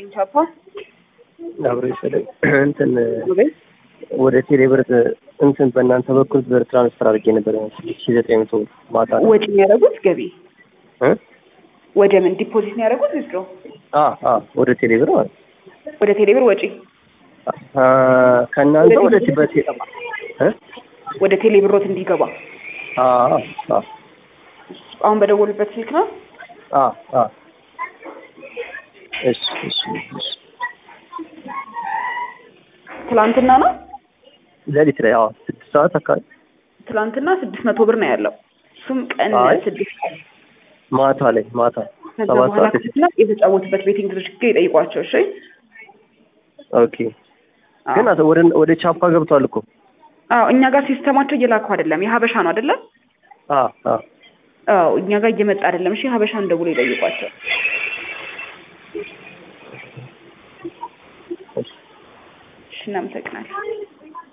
ይስጥልኝ ቻፓ አብሮ ይሰለኝ እንትን ወደ ቴሌብር እንትን በእናንተ በኩል ብር ትራንስፈር አድርጌ ነበር ሺ ዘጠኝ መቶ ማታ ነው። ወጪ የሚያደርጉት ገቢ እ? ወደ ምን ዲፖዚት የሚያደርጉት ዊዝድሮ አ አ ወደ ቴሌብር ማለት ነው። ወደ ቴሌብር ወጪ አ ከእናንተ ወደ ቲበቴ እ? ወደ ቴሌብሮት እንዲገባ አ አ አሁን በደወሉበት ስልክ ነው። አ አ እሺ እሺ እሺ ትላንትና ነው ሌሊት ላይ አዎ ስድስት ሰዓት አካባቢ ትላንትና ስድስት መቶ ብር ነው ያለው። እሱም ቀን አይ። ስድስት ሰዓት ማታ ላይ ማታ ከዛ ሰባት በኋላ ሰዓት ክፍላ የተጫወቱበት ቤቲንግ ድርጅት ጋር ይጠይቋቸው። እሺ ኦኬ ግን አቶ ወደ ወደ ቻፓ ገብቷል እኮ አዎ እኛ ጋር ሲስተማቸው እየላኩ አይደለም። የሀበሻ ነው አይደለም? አ አ አዎ እኛ ጋር እየመጣ አይደለም። እሺ ሀበሻን ደውሎ ይጠይቋቸው። እሺ እናመሰግናለን።